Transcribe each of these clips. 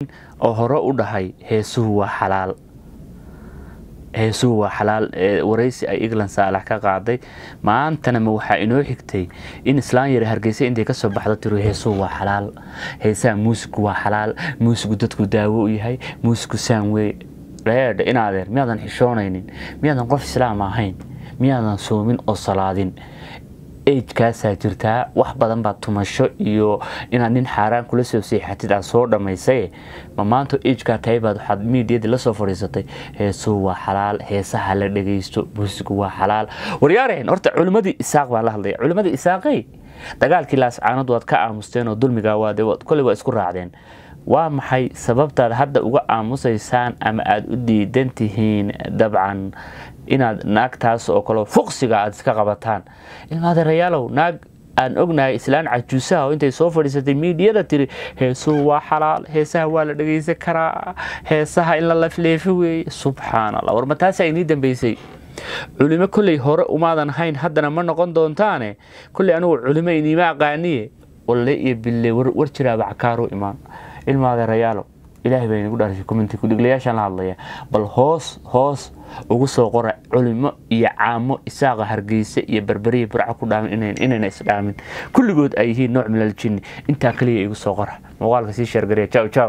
oo hore u dhahay heesuhu waa xalaal heesuhu waa xalaal waraysi ay england saalax ka qaaday maantana ma waxaa inoo xigtay in islaan yar hargeysa intay kasoo baxdo tiro heesuhu waa xalaal heesaha muusigu waa xalaal muusigu dadku daawo u yahay muusigu saan wey dheedha inaadeer miyaadan xishoonaynin miyaadan qof islaam ahayn miyaadan soomin oo salaadin ejkaasaa jirtaa wax badan baa tumasho iyo inaad nin xaaraan kula soo seexatid aad soo dhammaysay ma maanta ejkaa tahay baad waxaad miidiyadii la soo fadhiisatay heesuhu waa xalaal heesaha la dhagaysto muusigu waa xalaal waryaareen horta culimmadii isaaq baa la hadlaya culimmadii isaaqey dagaalkii laascaanood waad ka aamusteen oo dulmigaa waade koley waa isku raacdeen waa maxay sababtaad hadda uga aamusaysaan ama aada u diidan tihiin dabcan inaad naagtaas oo kale fuqsiga aad iska qabataan ilmaadeerayaalow naag aan ognahay islaan cajuusaha oo intay soo fadhiisatay miidiyada tiri heesuhu waa xalaal heesaha waa la dhagaysan karaa heesaha in la lafleefo weeye subxaan allah war ma taasaa inii dambeysay culimo kolley hore umaadan hayn haddana ma noqon doontaane kolley anigu culimo iniima aqaaniye walle iyo bille war jiraaba cakaaru imaan ilmaadeerayaalo ilaahay baa inagu dhaarashay commenti kudhiglayaashaan la hadlaya bal hoos hoos ugu soo qora culimo iyo caamo isaaqa hargeysa iyo berberiya burco ku dhaamin inayna isdhaamin kulligood ay yihiin nooc milal jinni intaa kaliya igu soo qora muuqaalka sii sheergareya jaw jaw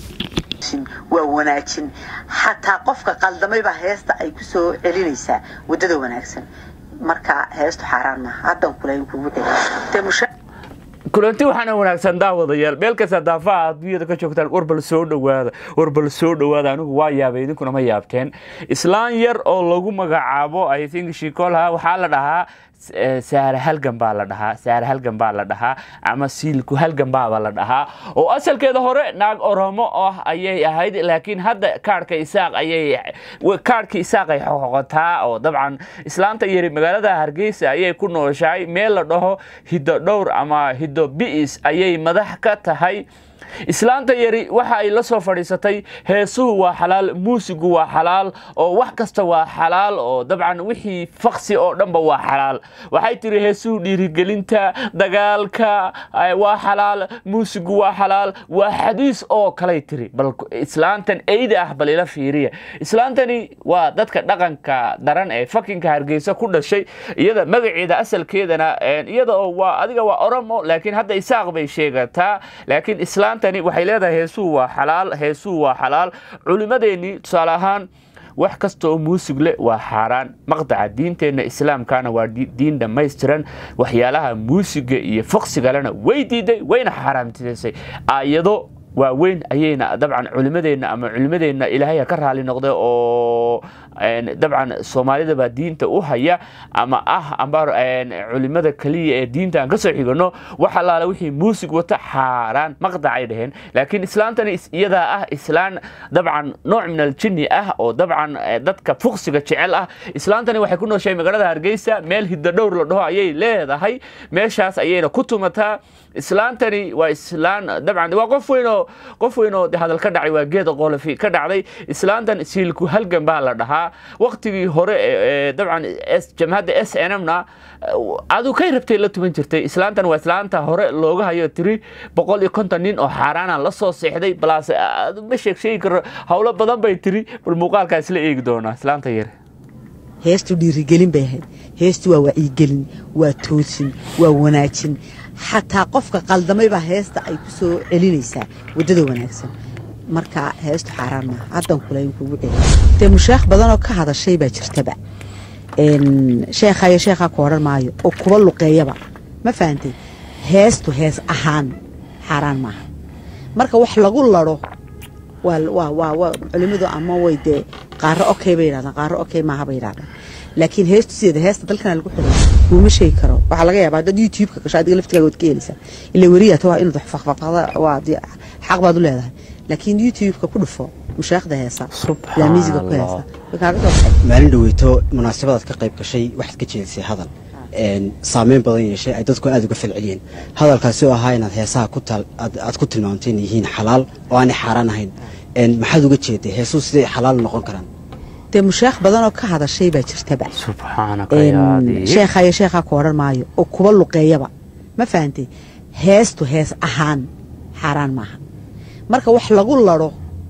waa wanaajin xataa qofka qaldamayba heesta ay ku soo celinaysaa wadada wanaagsan marka heestu xaaraan maaha haddan kulayn kugu celi kulanti waxaana wanaagsan daawadayaal meel kasta daafaha adduunyada ka joogtaan warbal soo dhowaada warbal soo dhowaada anigu waa yaabay idinkuna ma yaabteen islaan yar oo lagu magacaabo i think shikolha waxaa la dhahaa saare halgan baa la dhahaa saare halgan baa la dhahaa ama siilku halgan baaba la dhahaa oo asalkeeda hore naag oromo ah ayay ahayd laakiin hadda kaarhka isaaq ayay kaarhka isaaq ay xoqotaa oo dabcan islaanta yari magaalada hargeysa ayay ku nooshahay meel la dhaho hiddo dhowr ama hiddo bi'is ayay madax ka tahay islaanta yari waxa ay la soo fadhiisatay heesuhu waa xalaal muusigu waa xalaal oo wax kasta waa xalaal oo dabcan wixii faksi oo dhanba waa xalaal waxay tiri heesuhu dhiirigelinta dagaalka waa xalaal muusigu waa xalaal waa xadiis oo kalay tiri bal islaantan eyda ah bal ila fiiriya islaantani waa dadka dhaqanka daran ee fakinka hargeysa ku dhashay iyada magaceeda asalkeedana iyada oo waa adiga waa oromo laakiin hadda isaaq bay sheegataa laakiin islaanta waxay leedahay heesuhu waa xalaal heesuhu waa xalaal culimmadeennii tusaale ahaan wax kasta oo muusig leh waa xaaraan maqdaca diinteenna islaamkana waa diin dhammaystiran waxyaalaha muusiga iyo foqsigalena way diiday wayna xaaraamtidaysay aayado waaweyn ayayna dabcan culimadeenna ama culimadeenna ilaahaya ka raali noqday oo dabcan soomaalida baa diinta u haya ama ah amba culimada keliya ee diinta aan ka soo xigano wax allaale wixii muusig wata xaaraan maqdacay dhaheen laakiin islaantani iyadaa ah islaan dabcan nooc min aljinni ah oo dabcan dadka fuqsiga jecel ah islaantani waxay ku nooshahay magaalada hargeysa meel hiddo dhowr la dhaho ayay leedahay meeshaas ayayna ku tumataa islaantani waa islaan dabcan waa qof weynoo qof weynoo hadal ka dhacay waa geeda qolofi ka dhacday islaantan siilku halgan baa la dhahaa waktigii hore dabcan jamhadda s n m na adu kay rabtay la tuman jirtay islaantan waa islaanta hore looga hayo tiri boqol iyo konton nin oo xaaraana la soo seexday balaas ma sheeg sheegi karo howlo badan bay tiri bal muuqaalkaa isla eegi doonaa islaanta yare heestu dhiirigelin bay ahayd heestu waa wacyigelin waa toosin waa wanaajin xataa qofka qaldamayba heesta ay ku soo celinaysaa waddada wanaagsan marka heestu xaaraan maaha haddan kulayn kugu celi dee mushaakh badanoo ka hadashay baa jirtaba sheekhayo sheekhaa ku odhan maayo oo kuba luqeeyaba ma fahantay heestu hees ahaan xaaraan maaha marka wax lagu laro waa culimmadu ama way dee qaaro okay bay yidhahdaan qaaro okay maaha bay yidhahdaan laakiin heestu sideeda heesta dalkana lagu xidhay kuuma sheegi karo waxaa laga yaabaa dad youtube-ka gasho adiga laftigaaga waad ka helaysaa ila weriyaata waa inaad faqfaqda waa xaq baad u leedahay laakiin youtube-ka ku dhufo mushaaqda heesa ilaa miisiga ku heesa way kaaga soo baxay maalin dhaweyto munaasabadaad ka qayb gashay waxaad ka jeedisay hadal saameyn badan yeeshay ay dadku aada uga falceliyeen hadalkaasi oo ahaa inaad heesaha aad ku tilmaamtay inay yihiin xalaal oo aanay xaaraan ahayn maxaad uga jeeday heesuhu siday xalaal noqon karaan dee mushaakh badanoo ka hadashay baa jirtaba subxaanaka yaadi sheekhayo sheekhaa ku odhan maayo oo kuba luqeeyaba ma fahantay heestu hees ahaan xaaraan maaha marka wax lagu laro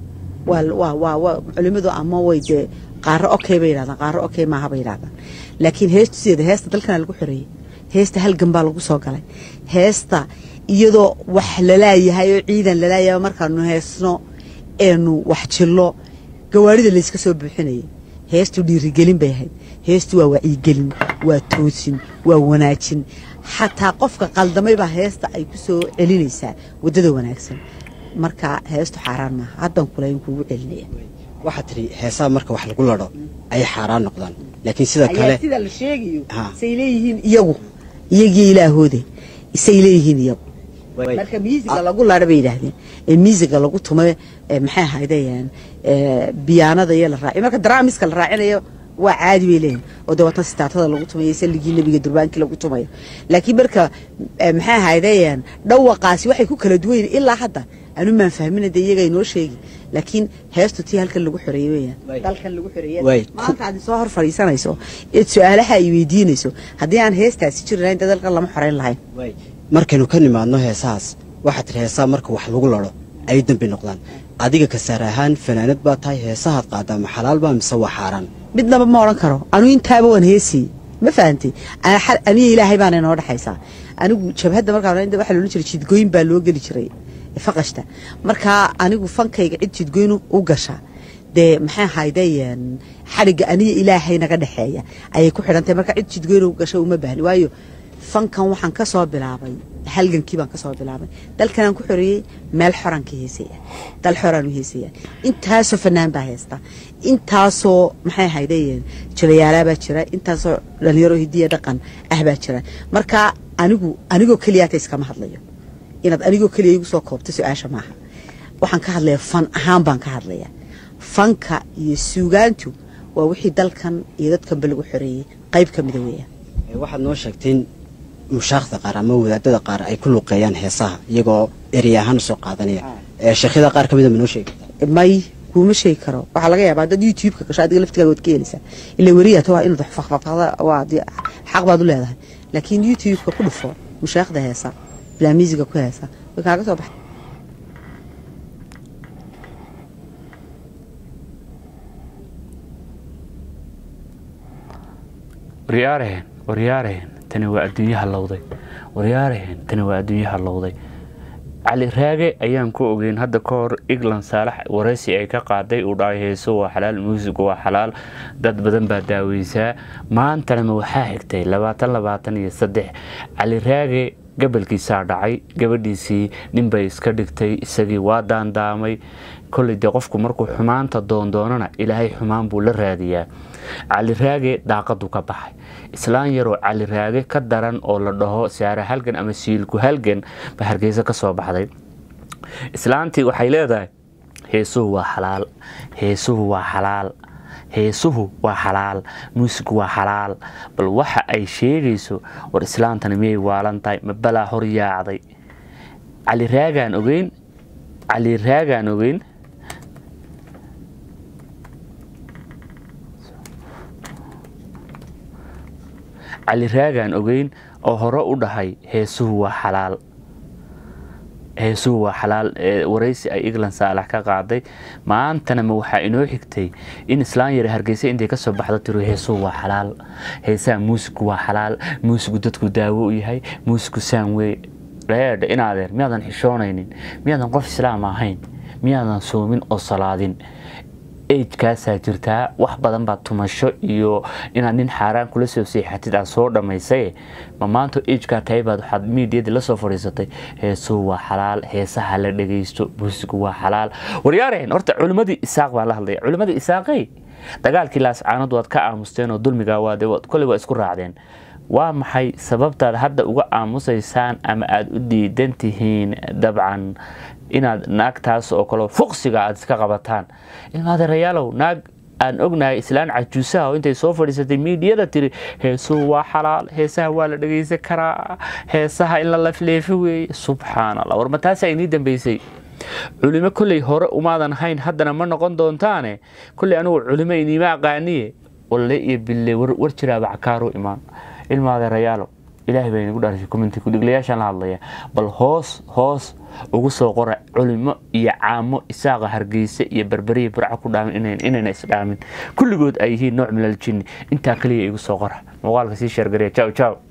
waa waa waa waa culimadu ama way dee qaaro okay bay yidhahdaan qaaro okay maaha bay yidhahdaan laakiin heestu sideeda heesta dalkana lagu xoreeyey heesta halgan baa lagu soo galay heesta iyadoo wax lalaayahay oo ciidan lalaayahay markaanu heesno eenu wax jillo gawaarida layska soo buuxinayay heestu dhiirigelin bay ahayd heestu waa wacyigelin waa toosin waa wanaajin xataa qofka qaldamay baa heesta ay ku soo celinaysaa waddada wanaagsan marka heestu xaaraan maaha haddan kulayn kuugu celinaya waxaad tidhi heesaha marka wax lagu ladho ayay xaaraan noqdaan laakiin sida kale ayaa sida la sheegayo Ha. say leeyihiin iyagu iyagii ilaahooda say leeyihiin iyagu marka miisiga lagu ladha bay yidhaahdeen ee miisiga lagu tumay ee maxay ahaydeen biyaanada iyo la raaciyo marka daraamiska la raacinayo waa caadi bay leeyihin oo dee watan sitaatada lagu tumayo salligii nebiga durbaankii lagu tumayo laakiin marka eh, maxay ahaydeen dhawaqaasi waxay ku kala duwan yihiin ilaa hadda anu maan fahmina dee iyaga inoo sheegi laakiin heestu tii halkan lagu xoreeyey Way. weeyaan dalkan lagu xoreeyey Way. maanta aad soo hor fadhiisanayso eed su-aalaha ay weydiinayso haddii aan heestaasi jiri lahayn dee dalkan lama xoreyn lahayn markaynu ka nimaadno heesahaas waxaad tidhi heesaha marka wax lagu ladho ay dembi noqdaan adiga kasaar ahaan fanaanad baa tahay heesahaad qaadaa ma xalaal baa mise waa xaaraan midnaba ma odhan karo anu intaaba waan heesiyey ma fahantay Ana xal- aniga ilaahay baana inoo dhexaysaa anigu jabhadda markaa waxaa loolan jiray jidgooyin baa loo geli jiray faqashta markaa anigu fankayga cid jidgoyn u- u gasha dee maxay ahaydeen xadhigga aniga ilaahay naga dhexeeya ayay ku xidhantahay marka cid jidgoyn u gasha uma baahni waayo fankan waxaan ka soo bilaabay halgankii baan ka soo bilaabay dalkanaan ku xoreeyey meel xoraan ka heesaya dal xoraan u heesaya intaasoo fanaan baa heesta intaasoo maxay ahaydeen jilayaalaa baa jira intaasoo dhalinyaro hidiya dhaqan ah baa jira marka anigu anigoo keliyaata iskama hadlayo inaad anigoo keliya igu soo koobto su-aasha maaha waxaan ka hadlayaa fan ahaan baan ka hadlayaa fanka iyo suugaantu waa wixii dalkan iyo dadkanba lagu xoreeyey qayb ka mida weeyaan Ee, waxaad noo sheegtay in mushaakda qaar ama wadaadada qaar ay ku luqeeyaan heesaha iyagoo erey ahaan usoo qaadanaya ee sheekhyada qaar ka mida ma noo sheegi kartaa may kuuma sheegi karo waxaa laga yaabaa dad youtube-ka gasho adiga laftigaaga waad ka helaysaa ila weriyaata waa inaad wax faqfaqda waa dee xaq baad u leedahay laakiin youtube-ka ku dhufo mushaaqda heesa bilaa miisiga ku heesa way kaaga soo baxay waryaaraheen waryaaraheen tani waa adduunyo hallowday waryaaraheen tani waa adduunyo hallowday cali raage ayaan ku ogeyn hadda ka hor england saalax waraysi ay ka qaaday uu dhahay heeso waa xalaal muusigu waa xalaal dad badan baa daaweysaa maantanama waxaa xigtay labaatan labaatan iyo saddex cali raage gabalkiisaa dhacay gabadhiisii ninbay iska dhigtay isagii waa daandaamay kolley dee qofku markuu xumaanta doondoonana ilaahay xumaan buu la raadiyaa cali raage daaqadu ka baxay islaan yaroo cali raage ka daran oo la dhaho saare halgan ama siilku halgan ba hargeysa ka soo baxday islaantii waxay leedahay heesuhu waa xalaal heesuhu waa xalaal heesuhu waa xalaal muusigu waa xalaal bal waxa ay sheegayso war islaantani miyay waalan tahay ma balaa hor yaacday cali raagaan ogeyn cali raagaan ogeyn cali raagaan ogeyn oo hore u dhahay heesuhu waa xalaal heesuhu waa xalaal ee waraysi ay england saalax ka qaaday maantana ma waxaa inoo xigtay in islaan yare hargeysa intay ka soo baxdo tiro heesuhu waa xalaal heesaha muusigu waa xalaal muusigu dadku daawo u yahay muusigu saan wey reedha inaadeer miyaadan xishoonaynin miyaadan qof islaam ahayn miyaadan soomin oo salaadin ejkaasaa jirtaa wax badan baa tumasho iyo inaad nin xaaraan kula soo seexatid aad soo dhammaysaye ma maanta ejkaa tahay baad waxaad miidiyadii la soo fadhiisatay heesuhu waa xalaal heesaha la dhegaysto buusigu waa xalaal waryaareen horta culimmadii isaaq baa la hadlaya culimmadii isaaqey dagaalkii laascaanadu waad ka aamusteen oo dulmigaa waade kolley waa isku raacdeen waa maxay sababtaad hadda uga aamusaysaan ama aada u diidan tihiin dabcan inaad naagtaas oo kale fuqsiga aad iska qabataan ilmaadeerayaalow naag aan ognahay islaan cajuusaha oo intay soo fadhiisatay miidiyada tiri heesuhu waa xalaal heesaha waa la dhegaysan karaa heesaha in la lafleefo weeye subxaan allah war ma taasaa inii dambeysay culimo kolley hore umaadan hayn haddana ma noqon doontaane kolley anigu culimo iniima aqaaniye walle iyo bille war jiraaba cakaaru imaan ilmaadeerayaalow ilaahay baa inagu dhaarashay commenti kudhiglayaashaan la hadlaya bal hoos hoos ugu soo qora culimo iyo caamo isaaqa hargeysa iyo berberiya burca ku dhaamin inayna isdhaamin kulligood ay yihiin nooc milal jinni intaa kaliya igu soo qora muuqaalka sii sheergareya jaw jaw